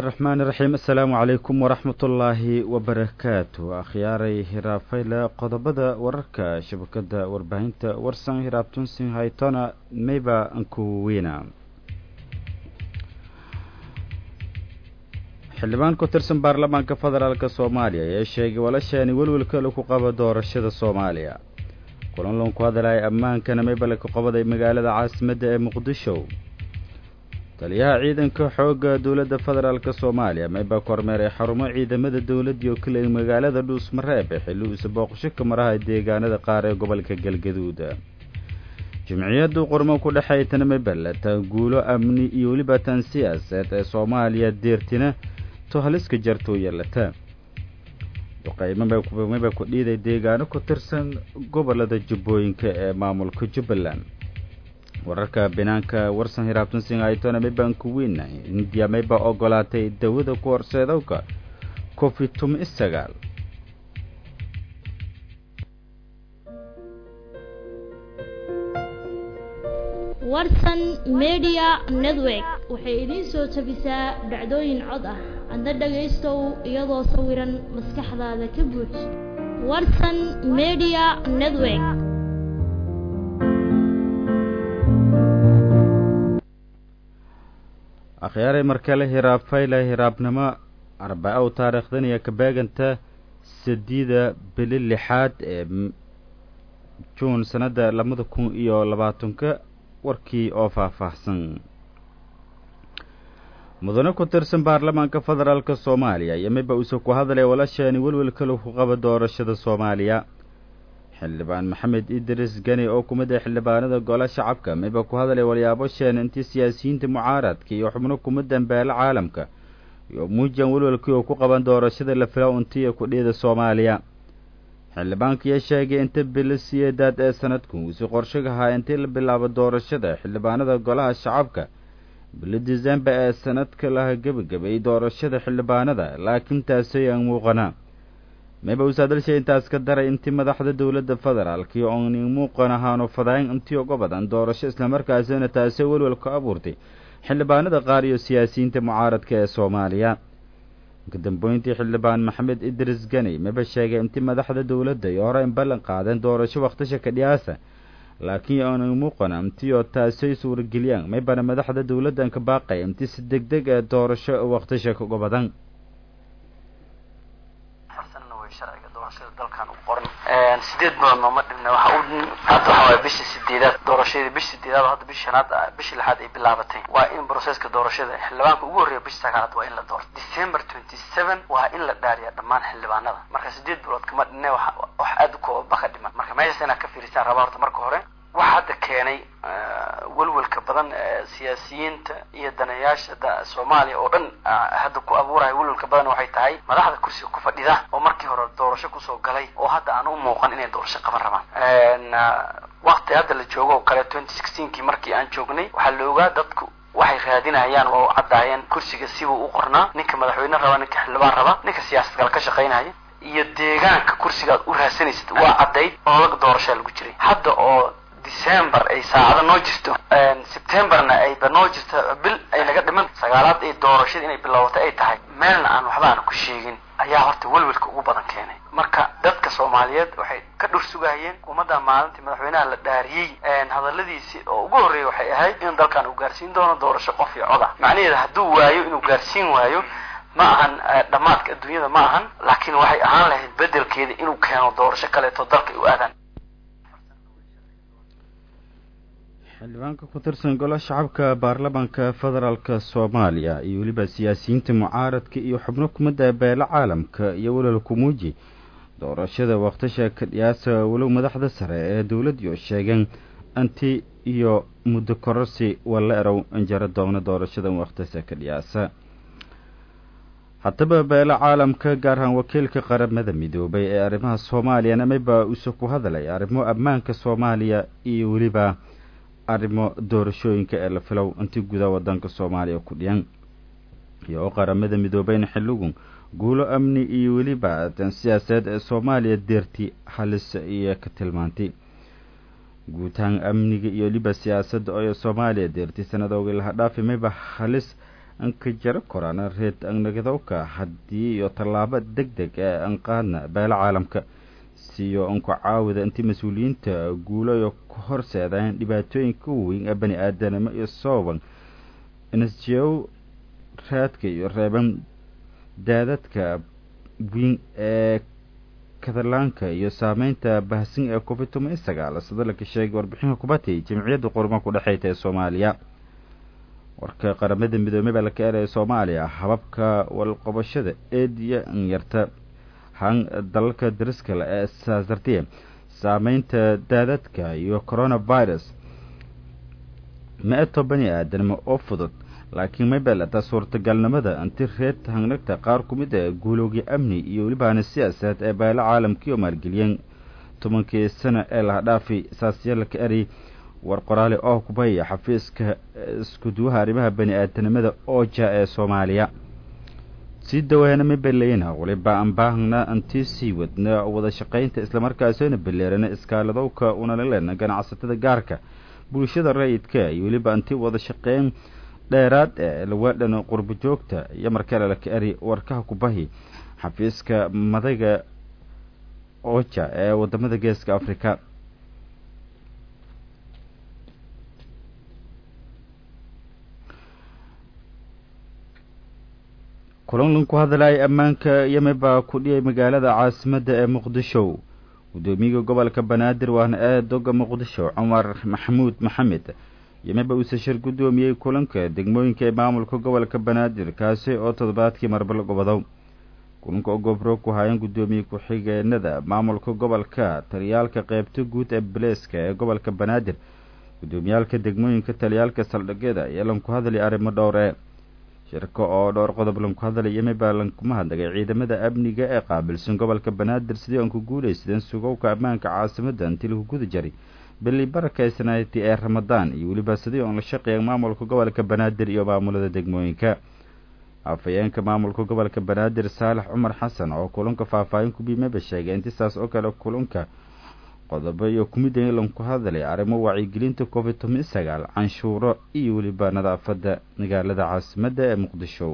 raxmaan iraxiim assalaamu calaykum waraxmat ullaahi wabarakaatu akhyaaray hiraafayla qodobada wararka shabakada warbaahinta warsan hiraabtunsin haytona mayba ankuweyna xildhibaan ku tirsan baarlamaanka federaalk soomaaliya ayaa sheegay walashaani welwelka lagu qabo doorashada soomaaliya kulan loonku hadalaya ammaankana maybale ku qabaday magaalada caasimadda ee muqdisho taliyaha ciidanka xoogga dowladda federaalk soomaaliya maybaa ku hormeeray xarumo ciidamada dowladii oo kale magaalada dhuusmareeb ee xilli uuse booqasho ka maraha deegaanada qaar ee gobolka galgaduud jimciyaddu qurmo ku dhexeey tanamebele guulo amni iyo weliba tan siyaaseed ee soomaaliya deertina to haliska jartuu yeelata duqaymomaba ku dhiiday deegaano ku tirsan gobolada jubbooyinka ee maamulka jubbaland wararka binaanka warsan hiraabtan singaytona maybaan ku weyna hindiya maybaa ogolaatay dawada ku horseedowka covid tumi sagaal warsan media network waxay idiin soo tabisaa dhacdooyin cod ah adna dhagaystow iyadoo sawiran maskaxdaada ka buuj warsan media network akhyaaray markale hiraabfayla hiraabnimo arbaca u taariikhdan iyo kabeeganta sadiida bili lixaad ee juun sanadda labada kun iyo labaatanka warkii oo faahfaahsan mudane ku tirsan baarlamaanka federaalk soomaaliya iyo miba uuse ku hadlay walashaani welwelka lagu qabo doorashada soomaaliya xildhibaan maxamed idris gani oo kumid ah xildhibaanada gole shacabka miba ku hadlay walyaabo sheen intii siyaasiyiinta mucaaradka iyo xubno kumadan beelo caalamka iyo muujan welwelkii oo ku qaban doorashada la fila untiya kudhiyada soomaaliya xildhibaankiiyo sheegay inta bilo siyeedaad ee sanadku uuse qorshagahaa intii la bilaabo doorashada xildhibaanada golaha shacabka bilo disembar ee sanadka laha gebagabay doorashada xildhibaanada laakiin taasi aan muuqana mayba usaadalshay intaas ka daray intii madaxda dowladda federaalkii oon muuqan ahaano fadayn intii uga badan doorasho islamarkaasina taasi welwel ka abuurtay xildhibaanada qaar iyo siyaasiyiinta mucaaradka ee soomaaliya kadambeyntii xildhibaan maxamed idris gani maba sheegay intii madaxda dowladda iyo hore in ballan qaadeen doorasho wakhtisha ka dhiyaasa laakiin aanay muuqan intii oo taasay suurageliyaan maybana madaxda dowladdan ka baaqay intii si deg deg ee doorasho wakhtisha uga badan sideed bilood nooma dhibna waxa u hadda waxa waaya bisha sideedaad doorashadii bisha sideedaad hadda bisha shanaad bisha lixaad ay bilaabatay waa in broseska doorashada xildhibaanka ugu horreeya bisha sagaalaad waa in la doorto december twenty seven waa in la dhaariya dhammaan xildhibaanada marka sideed bilood kama dhinne wax wax aada u kooba ka dhiman marka meeshaas inaad ka fiirisaan rabaa horta marka hore waxa hadda keenay welwelka badan siyaasiyiinta iyo danayaasha soomaaliya oo dhan hadda ku abuuraya welwelka badan waxay tahay madaxda kursiga ku fadhida oo markii hore doorasho kusoo galay oo hadda aan u muuqan inay doorasho qaban rabaan wakti hadda la joogo oo kale twenty sixteenkii markii aan joognay waxaa la ogaa dadku waxay raadinayaan oo u caddaayeen kursiga sibuu u qornaa ninka madaxweyne raba ninka xildhibaan raba ninka siyaasad kale ka shaqaynaya iyo deegaanka kursigaad u raadsanaysid waa caddayd oo laga doorashaa lagu jiray hadda oo december ay saacado noo jirto septemberna ayba noo jirto bil ay naga dhiman sagaalaad ay doorashada inay bilowatay ay tahay meelna aan waxba aana ku sheegin ayaa horta welwelka ugu badan keenay marka dadka soomaaliyeed waxay ka dhur sugahayeen ummadda maalintii madaxweynaha la dhaariyey hadaladiisii oo ugu horreeyay waxay ahayd in dalkan uu gaarsiin doono doorasho qof iyo coda macnaheeda hadduu waayo inuu gaarsiin waayo ma ahan dhammaadka adduunyada ma ahan laakiin waxay ahaan lahayd bedelkeeda inuu keeno doorasho kaleeto dalka u aadaan xildhibaanka ku tirsan golo shacabka baarlamaanka federaalk soomaaliya iyo weliba siyaasiyiinta mucaaradka iyo xubno kumidda beelo caalamka iyo welal kumuuji doorashada wakhtisha kadhiyaasa walow madaxda sare ee dowladii oo sheegeen anti iyo muddo kororsi walla erow injaro doona doorashada wakhtisa kadhiyaasa haddaba beelo caalamka gaar ahaan wakiilka qaramada midoobay ee arrimaha soomaaliyana mayba uuse ku hadlay arrimo ammaanka soomaaliya iyo weliba arrimo doorashooyinka ee la filow intii gudaha wadanka soomaaliya ku dhiyan iyo oo qaramada midoobeyna xilligu guulo amni iyo weliba dan siyaasadeed ee soomaaliya deerti halis iyo ka tilmaantay guutahaan amniga iyo weliba siyaasadda oo soomaaliya deerti sanadooga laha dhaafi mayba halis anka jaro korana reed annagadowka haddii iyo tallaabo deg deg ee an qaadna beelo caalamka siyo anku caawida intii mas-uuliyiinta guulayo ku horseedaan dhibaatooyinka weyn ee bani aadanimo iyo sooban nsjow raadka iyo reeban daadadka weyn ee kadalaanka iyo saameynta bahsin ee covid toban iyo sagaal sida laka sheegay warbixinka kubatay jamciyadda qorma ku dhexeyta ee soomaaliya warka qaramada midoomey baa laka eraya soomaaliya hababka walqobashada eediya nyarta han dalalka dariskale ee saasartiya saameynta daadadka iyo coronavirus ma-eto bani aadanimo oo fudud laakiin may beelata suurtagalnimada anti reed hangnagta qaar ku mid a guulowgii amni iyo welibaana siyaasadeed ee beelo caalamkii oo maalgeliyeen tobankii sano ee laha dhaafi saasyaalaka eray war qoraale oo kubaya xafiiska iskuduwaha arrimaha bani aadanimada ooja ee soomaaliya sii dawaana ma beleyna waliba aan baahna antii sii wadna wada shaqaynta islamarkaasina beleerana iskaaladowka unalilena ganacsatada gaarka bulshada rayidka iyo weliba antii wada shaqeyn dheeraad ee lawaadhan qurbo joogta iyo markale laka eri warkaha kubahi xafiiska madaga oja ee wadamada geeska africa kulanlan ku hadlaya ammaanka yeme baa ku dhiyay magaalada caasimadda ee muqdisho guddoomiyaga gobolka banaadir waana ee doga muqdisho cumar maxamuud maxamed yemeba uuse shir guddoomiyey kulanka degmooyinka ee maamulka gobolka banaadir kaasi oo toddobaadkii marba la gobodow kulanka oo gobro ku hayan guddoomiye ku-xigeenada maamulka gobolka taliyaalka qeybta guud ee baleeska ee gobolka banaadir guddoomiyaalka degmooyinka taliyaalka saldhigyada iyo lanku hadlay arrimo dhowr ee shirka oo dhowr qodob lanku hadlay yemeba lankuma hadlagay ciidamada amniga ee qaabilsan gobolka banaadir sidii aan ku guulaysadeen sugowka ammaanka caasimadda intii lagu guda jaray beli barakaysanayti ee ramadaan iyo weliba sidii oon la shaqeeya maamulka gobolka banaadir iyo maamulada degmooyinka afhayeenka maamulka gobolka banaadir saalax cumar xasan oo kulanka faahfaahin kubiimeba sheegay intisaas oo kale kulanka qodobo iyo kumida in lanku hadlay arrimo wacyigelinta covid toban sagaal canshuuro iyo weliba nadaafadda magaalada caasimadda ee muqdisho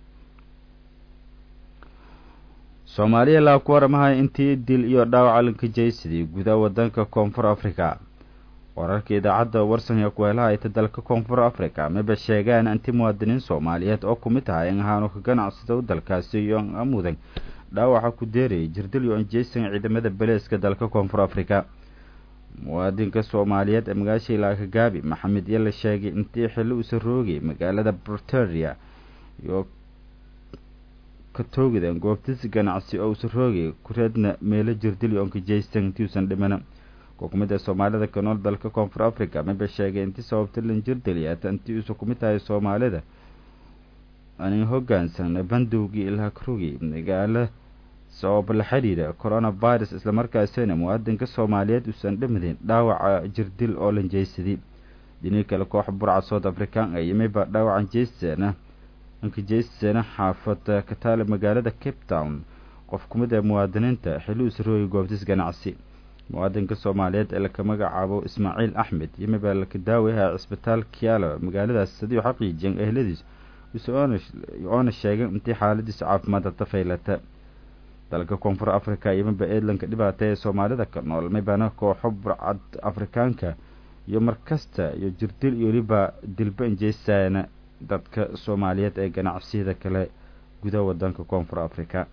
soomaaliya laa ku waramahay intii dil iyo dhaawaca lanka jaysadii gudaha wadanka koonfur africa wararka idaacadda warsan ee kuheelaha ayta dalka koonfur africa maba sheegaan inti muwaadiniin soomaaliyeed oo kumid tahay in ahaanu ka ganacsado dalkaasi iyo amudan dhaawaca ku deerayay jirdil iyo anjeysan ciidamada beleeska dalka koonfur africa muwaadinka soomaaliyeed ee magaasha ilaaka gaabi maxamed iyo la sheegay intii xilli uusa roogay magaalada briteria iyo ka toogideen goobtis ganacsi oo uusa roogay kureedna meelo jirdil iyo ankajeysan intii uusan dhimana kukumida soomaalida ka nool dalka koonfur africa maba sheegay intii sababta lan jirdiliyata intii uusa kumid tahay soomaalida anin hogaansan bandowgii ilhakrugi magaalo sabab la xidhiidha coronavirus islamarkaasina muwaadinka soomaaliyeed uusan dhimadin dhaawaca jirdil oo lanjeysaday dhinii kale koox burca south african ee yimiba dhaawacan jeysana ankajeysana xaafada ka taala magaalada cape town qof kumid ee muwaadiniinta xilli uusarooyay goobtis ganacsi muwaadinka soomaaliyeed ee laka magacaabo ismaaciil axmed yimiba laka daawayaha cisbitaal kiala magaaladaas sidii xaqiijiyeen ehladiis oona sheegay intii xaaladiisa caafimaadda tafaylata dalka koonfur africa yimiba eedlanka dhibaata ee soomaalida ka nool mibana kooxo burcad afrikaanka iyo markasta iyo jirdil iyo weliba dilba injeysana dadka soomaaliyeed ee ganacsiyada kale gudaha wadanka koonfur africa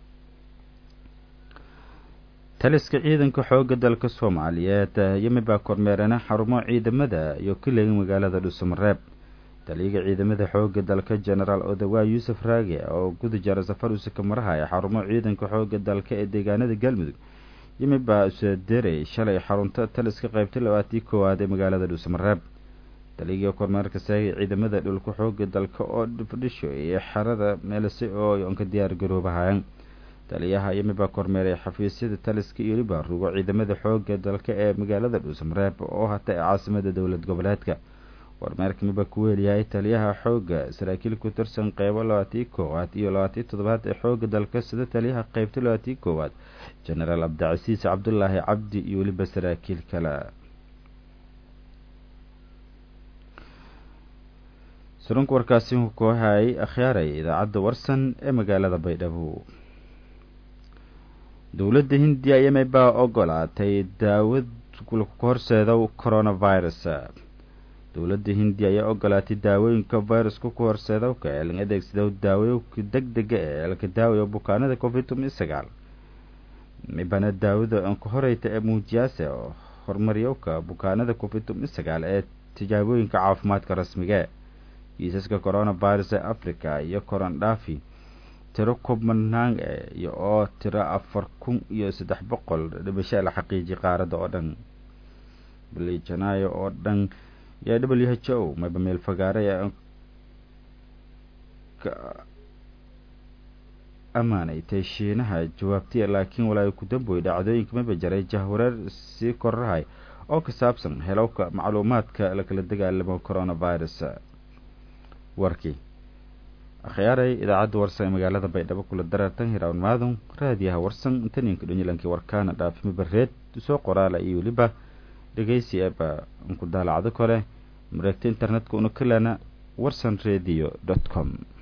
taliska ciidanka xooga dalka soomaaliyeed yimiba kormeerana xarumo ciidamada iyo kilega magaalada dhuusamareeb taliyaga ciidamada xooga dalka genaraal odawaa yuusuf raage oo guda jara safar uusaka marahaya xarumo ciidanka xooga dalka ee deegaanada galmudug yimiba usaderay shalay xarunta taliska qaybta labaatii koowaad ee magaalada dhuusamareeb taliyaga kormeerka saagay ciidamada dhulka xooga dalka oo fadhisho iyo xerada meelise oo onka diyaar garoobahayan taliyaha yimiba kormeeray xafiisyada taliska iyo weliba rugo ciidamada xooga dalka ee magaalada dhuusamareeb oo hata ee caasimada dowlad goboleedka kormeerka miba ku weeliyahay taliyaha xooga saraakiil ku tirsan qeybo labaatii koowaad iyo labaatii toddobaad ee xooga dalka sida taliyaha qeybta labaatii koowaad genaraal cabdicasiis cabdulaahi cabdi iyo weliba saraakiil kale surunka warkaasi ku hayay akhyaaray idaacadda warsan ee magaalada baydhabo dowladda hindiya yemen baa ogolaatay daawad ku horseeda coronavirus dowladda hindiya ayaa ogolaatay daawooyinka viruska ku horseeda ee laga adeegsado daawooyinka deg dega ee laka daawayo bukaanada covid sagaal mibana daawada anka horeyta ee muujiyaase oo horumaryowka bukaanada covid sagaal ee tijaabooyinka caafimaadka rasmiga kiisaska coronavirus ee africa iyo korondhafi tiro kubmanaan iyo oo tiro afar kun iyo saddex boqol dhimasho la xaqiijiyay qaaradda oo dhan bili janaayo oo dhan yaa w h o mayba meel fagaare ee ammaanaytay shiinaha jawaabtay laakiin walaayo ku damboy dhacdooyinka mayba jaray jahwareer sii korahay oo ka saabsan helowka macluumaadka lakala dagaalamo coronavirus warkii akhyaaray idaacadda warsan ee magaalada baydhabo kula darartan hirawn maadun raadiyaha warsan intaninka dhonyilankii warkaana dhaafimi bareed soo qoraala iyo weliba dhegeysi eeba unku daalacdo kale mareegta internetka una kalana warsan radio dot com